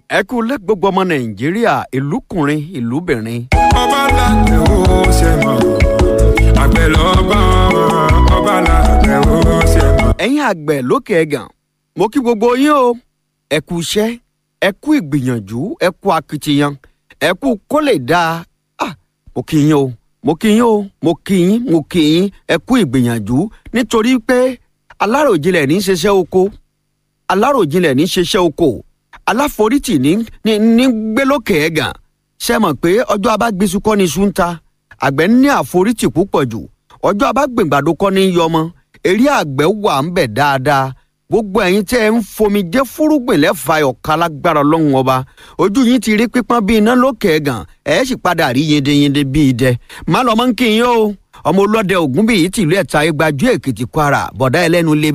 ẹ kú lẹ́ gbogbo ọmọ nàìjíríà ìlúkùnrin ìlúbìnrin. ọba làgbẹ̀ ó ṣe mọ̀ àgbẹ̀ lọ́ba ọba làgbẹ̀ ó ṣe mọ̀. ẹ̀yin àgbẹ̀ lókè ẹ̀gàn mo kí gbogbo yín o ẹ kú iṣẹ́ ẹ kú ìgbìyànjú ẹ kú akitiyan ẹ kú kó lè dáa ah mo kí yín o mo kí yín o mo kí yín mo kí yín ẹ kú ìgbìyànjú nítorí pé aláròjinlẹ̀ ní í ṣiṣẹ́ oko aláròjinlẹ̀ ní í ṣiṣẹ́ oko aláforítì ní ní ní gbé lókè ẹ̀gàn ṣe mọ̀ pé ọjọ́ abágbésù kọ́ ni iṣu ń ta àgbẹ̀ ní àforítì púpọ̀ jù ọjọ́ abágbèǹgbàdo kọ́ ni yọmọ eré àgbẹ̀ wà ń bẹ̀ dáadáa gbogbo ẹ̀yin tẹ́ ẹ ń fomi jẹ́ fúrúgbìn lẹ́fà ọ̀ka lágbára ọlọ́run ọba ojú yín ti rí pípọ́n bíi iná lókè ẹ̀gàn ẹ̀ sì padà rí yendeyende bíi idẹ má lọ́mọ́ ń kí yín o ọmọ olóde ògún bíi tìlú ẹ̀ta igbajú èkìtì kwara bọ̀dá ẹlẹ́nu lé